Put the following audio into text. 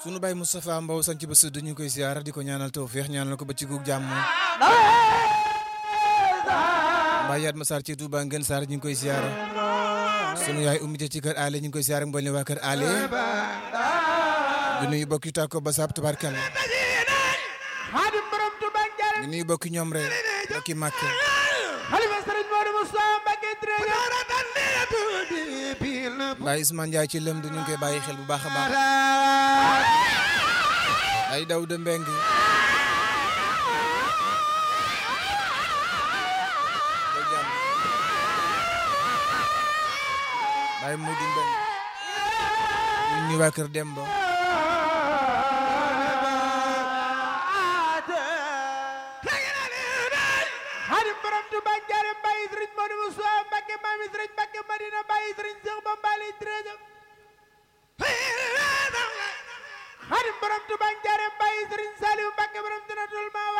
sunu baay Moustapha Mbow sanc ba sud ñu ngi koy siyaara di ko ñaanal tawfeex ñaanal ko ba ci guug jàmm mbaa yaat ma Sarr ci Touba Ngën Sarr ñu ngi koy siyaara sunu yaay ummi ci kër Ale ñu ngi koy siyaara mboolem waa kër Ale di nuyu bokki tàkko ba sab tabarkal xaadim borom Tuubaa njaareem di nuyu bokki ñoom rek bokki màkk xalifa sëriñ Modou Moussa Mbacké Drégué Baye Ousmane Ndiaye ci lëm du ñu ngi koy bàyyi xel bu baax a baax ay daw de mbeng Baye Modou Mbeng ñu nuyu waa kër Demba xaadim borom Tuubaa njaareem bàyyi sëriñ Modou Moussa Mbacké maami sëriñ Mbacké Madina bàyyi sëriñ Cheikh Bambali Drégué xaadim borom Tuubaa njaareem bàyyi sëriñ Saliou Mbacké borom Jannatul Mahwa